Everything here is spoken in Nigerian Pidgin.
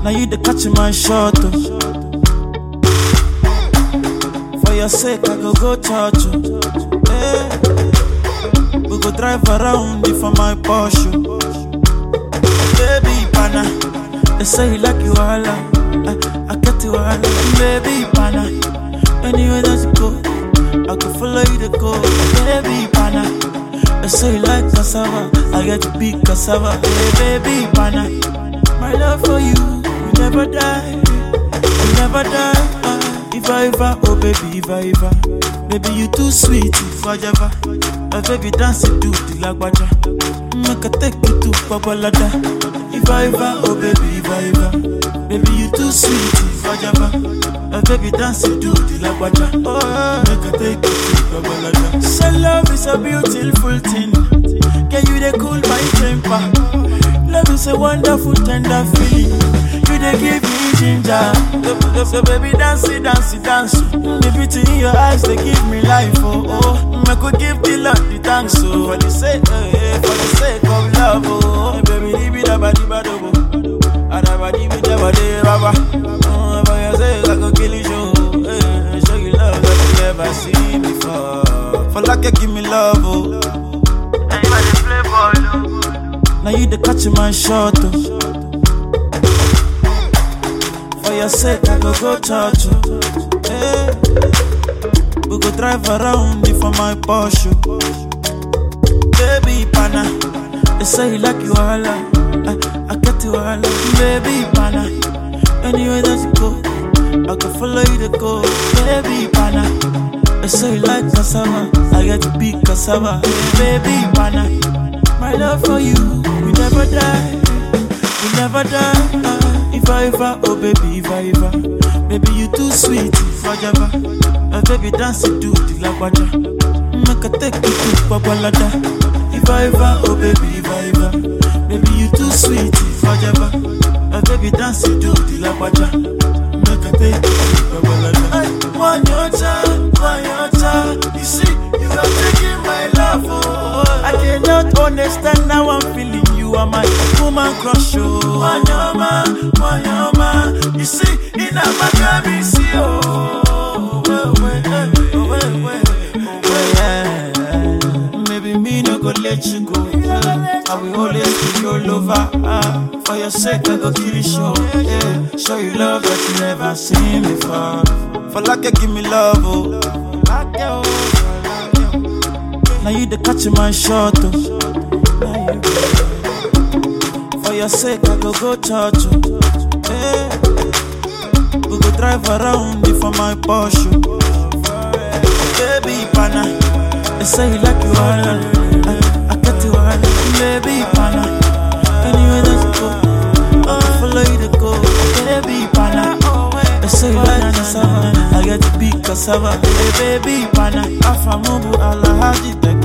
Now you the catch my shot. Oh. For your sake, I go go church. Oh. Hey. We go drive around it for my Porsche. Baby, pana. They say you like you all. I, I get you all. Baby, pana. Anywhere that you go, I can follow you to go. Baby, pana. They say you like cassava. I get to be cassava. Hey, baby, pana. My love for you, will never die. Will never die. Ah, if I ever, oh baby, if I ever. Baby, you too sweet, if I ever. My baby dance it to the lagwaja. Make I take you to Babalada. If I ever, oh baby, if I ever. Baby, you too sweet, if I ever. My baby dance it to the lagwaja. Oh, make I take you to Babalada. So love is a beautiful thing. Can you they cool my temper? Love is a wonderful, tender feeling. You they give me ginger. So, so baby, dance it, dance it, dance. The beauty in your eyes, they give me life. Oh, oh. I could give the Lord the thanks. Oh, for the sake, eh, eh, for the sake of love. Oh, baby, leave it about the bad. Oh, Adabadi with the body, baba. Oh, for your sake, I could kill you. Show, eh, show you love that you never seen before. For like you give me love. Oh. Now you the catch my shot. Oh. For your sake, I go go church. Oh. Hey. We go drive around it for my Porsche. Baby pana, they say you like you all. I, I get you all. Baby pana, anywhere that you go, I can follow you to go. Baby pana, they say you like cassava. I get to be cassava. Baby pana. My love for you will never die, will never die. Ah, if I ever, oh baby, if I ever, baby you too sweet, if I ever, uh, baby dance it to the lagwaja, make I take you to Babalada. If I ever, oh baby, if I ever, baby you too sweet, if I ever, uh, baby dance it to the lagwaja, make I take you to Babalada. One your time, one your time, you see, you are taking my love, oh. I cannot understand how I'm feeling. You are my woman crush, oh. Wanyama, wanyama. You see, in a Maccabi, see, oh. Well, well, well, well, well, well, yeah. Maybe me no go let you go. I will always be your lover. Ah, for your sake, I go kill you, show. Yeah. Show you love that you never seen before. For like you give me love, oh. Like you, oh. Now you the catch my shot. Oh. Now you For your sake, I go go church. Oh. Hey. We go drive around it for my Porsche. Baby pana, they say you like you all. I, I get you all. Baby pana, anywhere that you go, I can follow you to go. Baby pana. They say you like cassava, I get to be cassava. Hey, baby pana, afamubu alahaji tek